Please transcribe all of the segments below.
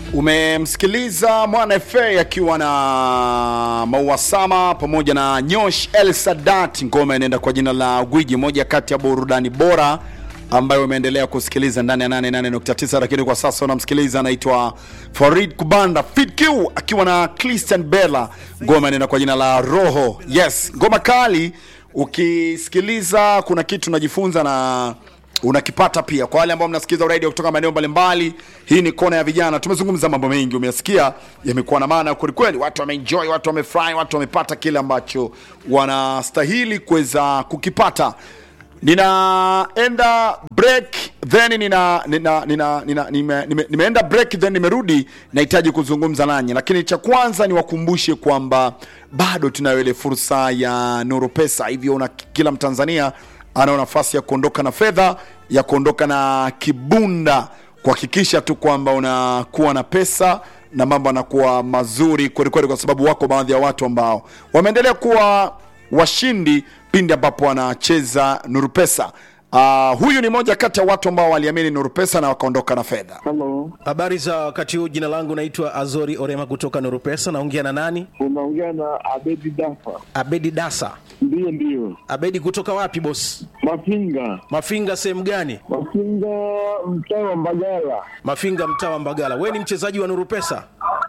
Umemsikiliza Mwana FA akiwa na Maua Sama pamoja na Nyosh El Sadat, ngoma inaenda kwa jina la Gwiji, moja kati ya burudani bora ambayo umeendelea kusikiliza ndani ya 88.9, lakini kwa sasa unamsikiliza anaitwa Farid Kubanda Fit Q akiwa na Christian Bella, ngoma inaenda kwa jina la Roho. Yes, ngoma kali. Ukisikiliza kuna kitu unajifunza na unakipata pia. Kwa wale ambao mnasikiliza radio kutoka maeneo mbalimbali, hii ni kona ya vijana. Tumezungumza mambo mengi, umeyasikia, yamekuwa na maana kweli kweli. Watu wameenjoy, watu wamefurahi, watu wamepata kile ambacho wanastahili kuweza kukipata. Ninaenda break then nina, nina, nina, nina, nime, nime, nimeenda break then nimerudi, nahitaji kuzungumza nanyi, lakini cha kwanza niwakumbushe kwamba bado tunayo ile fursa ya Nuru Pesa, hivyo una kila Mtanzania ana nafasi ya kuondoka na fedha ya kuondoka na kibunda, kuhakikisha tu kwamba unakuwa na pesa na mambo yanakuwa mazuri kwelikweli, kwa sababu wako baadhi ya watu ambao wameendelea kuwa washindi pindi ambapo wanacheza Nuru Pesa. Uh, huyu ni moja kati ya watu ambao waliamini Nuru Pesa na wakaondoka na fedha. Halo, Habari za wakati huu. Jina langu naitwa Azori Orema kutoka Nuru Pesa. Naongea na nani? unaongea na Abedi Dafa. Abedi Dasa. Ndiyo, ndiyo, Abedi kutoka wapi boss? Mafinga, Mafinga sehemu gani? Mafinga, mtaa wa Mbagala. Mafinga mtaa wa Mbagala. We ni mchezaji wa Nuru Pesa?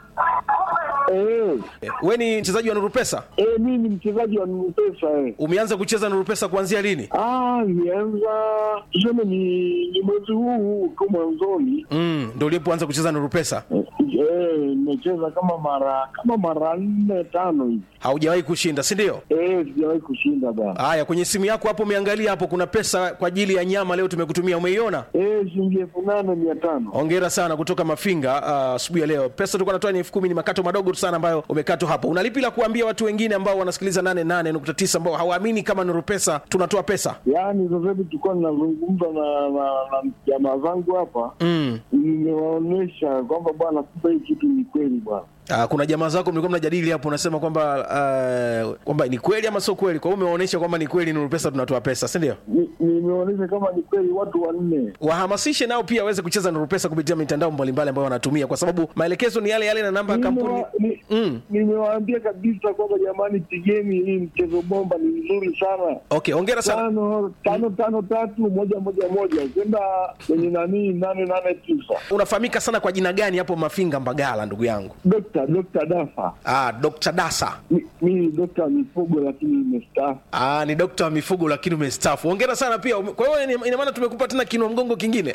Eh, Eh, We ni mchezaji wa Nuru Pesa? eh, mimi ni mchezaji wa Nuru Pesa eh. Umeanza kucheza Nuru Pesa kuanzia lini? Ah, nianza tuseme ni, ni mwezi huu tu mwanzoni. Mm, ndio ulipoanza kucheza Nuru Pesa? Eh, eh, nimecheza kama mara kama mara nne tano hivi. Haujawahi kushinda, si ndio? Eh, sijawahi kushinda bana. Haya, kwenye simu yako hapo umeangalia hapo, kuna pesa kwa ajili ya nyama leo tumekutumia, umeiona? Eh, shilingi elfu nane mia tano. Hongera sana kutoka Mafinga ah, asubuhi ya leo. Pesa tulikuwa natoa ni elfu kumi, ni makato madogo tu sana ambayo umekatwa hapo. Unalipi la kuambia watu wengine ambao wanasikiliza 88.9 ambao hawaamini kama Nuru Pesa tunatoa pesa? Yaani sasa hivi tulikuwa ninazungumza na na na jamaa zangu hapa Mm. nimewaonyesha kwamba bwana, kumbe hii kitu ni kweli bwana. Ah, kuna jamaa zako mlikuwa mnajadili hapo, unasema kwamba ah, kwamba ni kweli ama sio kweli. Kwa hiyo umewaonyesha kwamba ni kweli Nuru Pesa tunatoa pesa, si ndio? Ni- nimeonyesha kama ni kweli watu wanne. Wahamasishe nao pia waweze kucheza Nuru Pesa kupitia mitandao mbalimbali ambayo wanatumia, kwa sababu maelekezo ni yale yale na namba ya kampuni. Nimewa- ni- Mm. Nimewaambia kabisa kwamba jamani, pigeni hii mchezo bomba, ni mzuri sana. Okay, hongera sana. Tano tano tano tatu moja moja moja kwenda kwenye nani nane nane tisa. Unafahamika sana kwa jina gani hapo Mafinga Mbagala, ndugu yangu? Dokta Dokta Dafa, Ah, Dr. Dasa. Mi- mimi ni dokta wa mifugo lakini nimestaafu. Ah, ni dokta wa mifugo lakini umestaafu. Hongera sana pia. Ume- Kwa hiyo ina- ina maana tumekupa tena kinua mgongo kingine.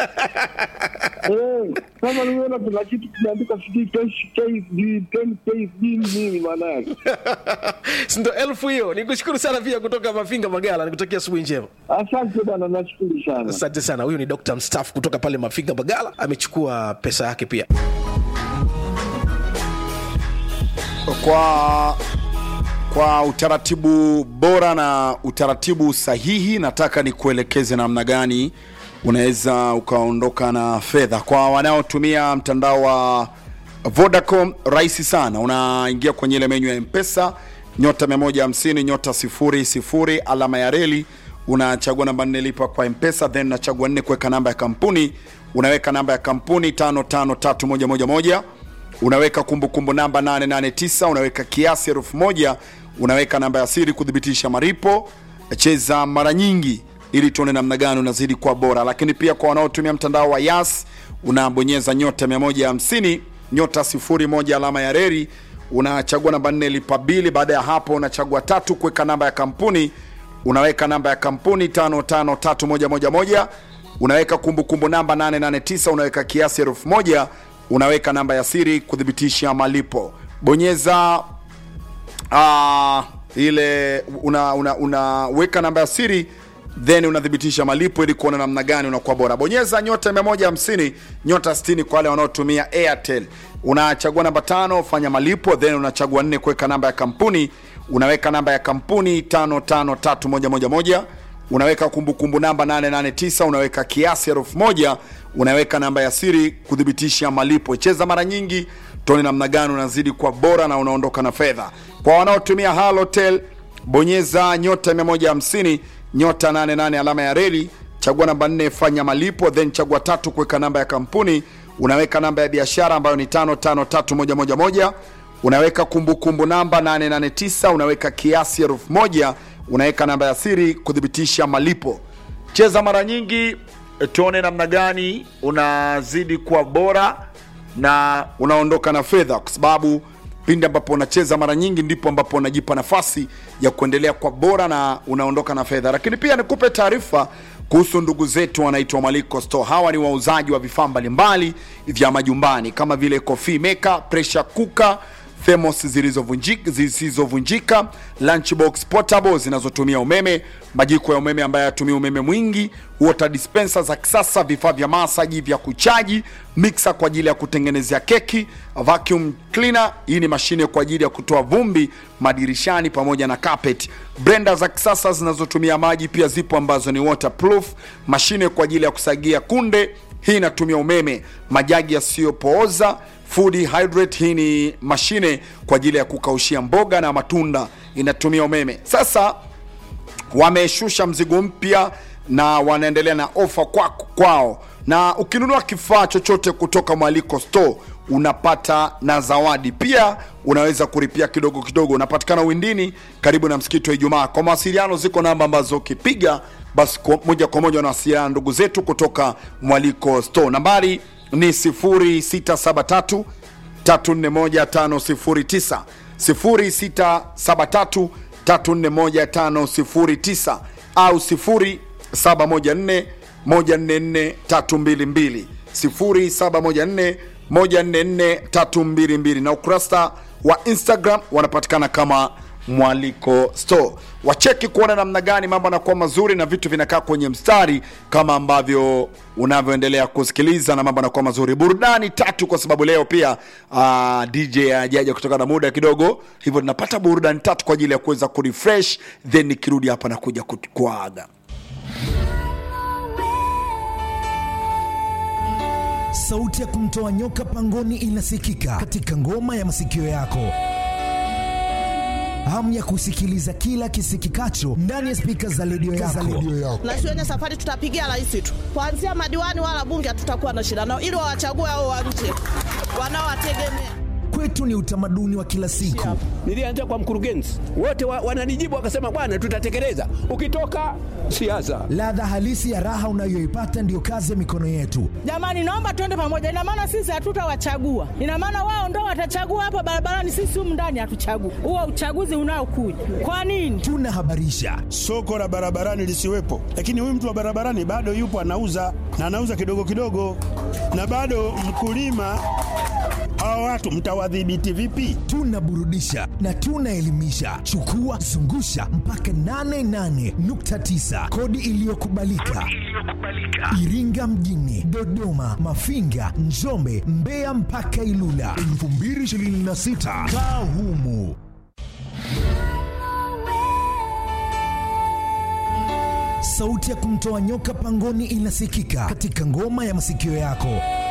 Eh, kama nimeona kuna kitu kimeandika sijui KSD 10 KSD nini maana yake? Si ndio elfu hiyo. Nikushukuru sana pia kutoka Mafinga Magala. Nikutakia asubuhi njema. Asante bwana, nashukuru sana. Asante sana. Huyu ni dokta mstaafu kutoka pale Mafinga Magala, amechukua pesa yake pia. kwa kwa utaratibu bora na utaratibu sahihi, nataka nikuelekeze namna gani unaweza ukaondoka na fedha. Kwa wanaotumia mtandao wa Vodacom, rahisi sana, unaingia kwenye ile menyu ya Mpesa nyota 150 nyota 00 alama ya reli, unachagua namba nne lipa kwa Mpesa, then unachagua nne kuweka namba ya kampuni, unaweka namba ya kampuni 553111 unaweka kumbukumbu namba 889 unaweka kiasi elfu moja unaweka namba ya siri kuthibitisha maripo cheza mara nyingi ili tuone namna gani unazidi kuwa bora lakini pia kwa wanaotumia mtandao wa yas unabonyeza nyota 150 nyota 01 alama ya reri unachagua namba 4 lipa bili baada ya hapo unachagua tatu kuweka namba ya kampuni unaweka namba ya kampuni 553111 unaweka kumbukumbu namba 889 unaweka kiasi elfu moja unaweka namba ya siri kuthibitisha malipo bonyeza uh, ile unaweka una, unaweka namba ya siri then unathibitisha malipo ili kuona namna gani unakuwa bora bonyeza nyota 150 nyota 60 kwa wale wanaotumia airtel unachagua namba tano fanya malipo then unachagua nne kuweka namba ya kampuni unaweka namba ya kampuni 553111 unaweka kumbukumbu namba 889 unaweka kiasi elfu moja unaweka namba ya siri kuthibitisha malipo cheza mara nyingi tuone namna gani unazidi kwa bora na unaondoka na fedha kwa wanaotumia halotel bonyeza nyota 150 nyota 88 alama ya reli chagua namba 4 fanya malipo then chagua tatu kuweka namba ya kampuni unaweka namba ya biashara ambayo ni 553111 unaweka kumbukumbu namba 889 unaweka kiasi elfu moja unaweka namba ya siri kuthibitisha malipo cheza mara nyingi tuone namna gani unazidi kuwa bora na unaondoka na fedha kwa sababu pindi ambapo unacheza mara nyingi ndipo ambapo unajipa nafasi ya kuendelea kwa bora na unaondoka na fedha lakini pia nikupe taarifa kuhusu ndugu zetu wanaitwa Maliko Store. Hawa ni wauzaji wa vifaa mbalimbali vya majumbani kama vile coffee maker, pressure cooker, thermos zilizovunjika zisizovunjika, lunchbox portable zinazotumia umeme, majiko ya umeme ambayo yatumia umeme mwingi, water dispenser za kisasa, vifaa vya masaji vya kuchaji, mixer kwa ajili ya kutengenezea keki, vacuum cleaner, hii ni mashine kwa ajili ya kutoa vumbi madirishani pamoja na carpet. Blender za kisasa zinazotumia maji pia zipo ambazo ni waterproof, mashine kwa ajili ya kusagia kunde, hii inatumia umeme, majagi yasiyopooza food hydrate hii ni mashine kwa ajili ya kukaushia mboga na matunda inatumia umeme sasa wameshusha mzigo mpya na wanaendelea na ofa kwa, kwao na ukinunua kifaa chochote kutoka mwaliko store unapata na zawadi pia unaweza kulipia kidogo kidogo unapatikana windini karibu na msikiti wa ijumaa kwa mawasiliano ziko namba ambazo ukipiga basi kwa- moja kwa moja unawasiliana ndugu zetu kutoka mwaliko store nambari ni 0673 341509 0673 341509 au 0714 144 322 0714 144 322 na ukurasa wa instagram wanapatikana kama mwaliko store wacheki kuona namna gani mambo yanakuwa mazuri na vitu vinakaa kwenye mstari kama ambavyo unavyoendelea kusikiliza na mambo yanakuwa mazuri burudani tatu kwa sababu leo pia uh, dj ajaja kutokana na muda kidogo hivyo tunapata burudani tatu kwa ajili ya kuweza kurefresh then nikirudi hapa na kuja ku- kuaga sauti ya kumtoa nyoka pangoni inasikika katika ngoma ya masikio yako hamu ya kusikiliza kila kisikikacho ndani ya spika za redio yako. na siwenye safari tutapigia rais tu kuanzia madiwani wala bunge hatutakuwa na shida nao ili wawachague hao wa nje wanaowategemea Kwetu ni utamaduni wa kila siku. Nilianza kwa mkurugenzi, wote wa, wananijibu wakasema, bwana, tutatekeleza. Ukitoka siasa, Ladha halisi ya raha unayoipata ndiyo kazi ya mikono yetu. Jamani, naomba tuende pamoja. Ina maana sisi hatutawachagua, ina maana wao ndo watachagua hapa barabarani, sisi humu ndani hatuchagui. Huo uchaguzi unaokuja kwa nini? Tunahabarisha, soko la barabarani lisiwepo, lakini huyu mtu wa barabarani bado yupo anauza na anauza kidogo kidogo, na bado mkulima. Hawa watu mtawadhibiti vipi? tunaburudisha na tunaelimisha. Chukua zungusha mpaka 88.9 kodi iliyokubalika Iringa mjini, Dodoma, Mafinga, Njombe, Mbeya mpaka Ilula 2026 kaa humu. Sauti ya kumtoa nyoka pangoni inasikika katika ngoma ya masikio yako.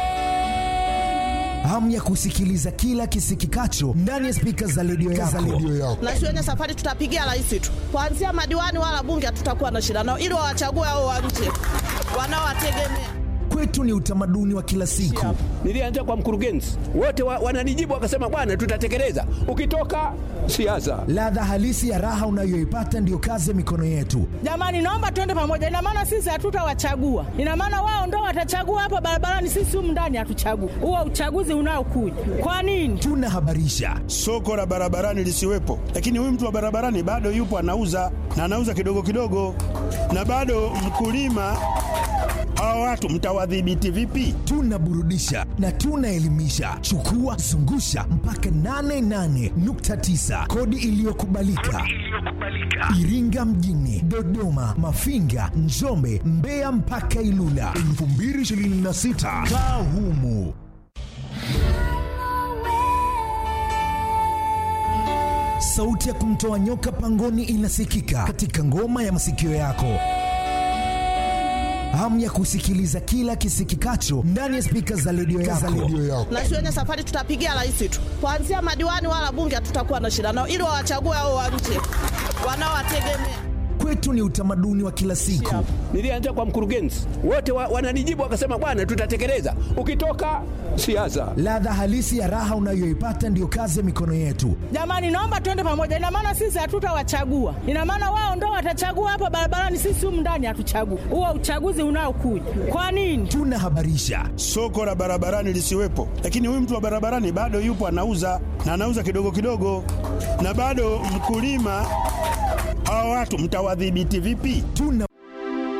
Hamu ya kusikiliza kila kisikikacho ndani ya spika za redio yako. na siwenye safari tutapigia rais tu kuanzia madiwani wala bunge hatutakuwa na shida nao ili wawachague hao wa nje wanaowategemea Kwetu ni utamaduni wa kila siku. nilianza kwa mkurugenzi, wote wa, wananijibu wakasema, bwana, tutatekeleza. Ukitoka siasa, Ladha halisi ya raha unayoipata ndiyo kazi ya mikono yetu. Jamani, naomba tuende pamoja. Ina maana sisi hatutawachagua, ina maana wao ndo watachagua hapa barabarani, sisi humu ndani hatuchagui. Huo uchaguzi unaokuja kwa nini? Tunahabarisha, Soko la barabarani lisiwepo, lakini huyu mtu wa barabarani bado yupo anauza na anauza kidogo kidogo, na bado mkulima. Hawa watu mtawadhibiti vipi? tunaburudisha na tunaelimisha. Chukua zungusha mpaka 88.9 kodi iliyokubalika Iringa mjini, Dodoma, Mafinga, Njombe, Mbeya mpaka Ilula 2026 kaa humu. Sauti ya kumtoa nyoka pangoni inasikika katika ngoma ya masikio yako. Hamu ya kusikiliza kila kisikikacho ndani ya spika za redio yako. na siwenye safari tutapigia rais tu kuanzia madiwani wala bunge hatutakuwa na shida nao ili wawachague hao wa nje wanaowategemea kwetu ni utamaduni wa kila siku. Nilianza kwa mkurugenzi, wote wa, wananijibu wakasema, bwana, tutatekeleza. Ukitoka siasa, Ladha halisi ya raha unayoipata ndiyo kazi ya mikono yetu. Jamani, naomba tuende pamoja. Ina maana sisi hatutawachagua, ina maana wao ndo watachagua hapa barabarani, sisi humu ndani hatuchagui. Huo uchaguzi unaokuja kwa nini? Tunahabarisha, soko la barabarani lisiwepo, lakini huyu mtu wa barabarani bado yupo anauza na anauza kidogo kidogo, na bado mkulima. Hawa watu mtawadhibiti vipi? tuna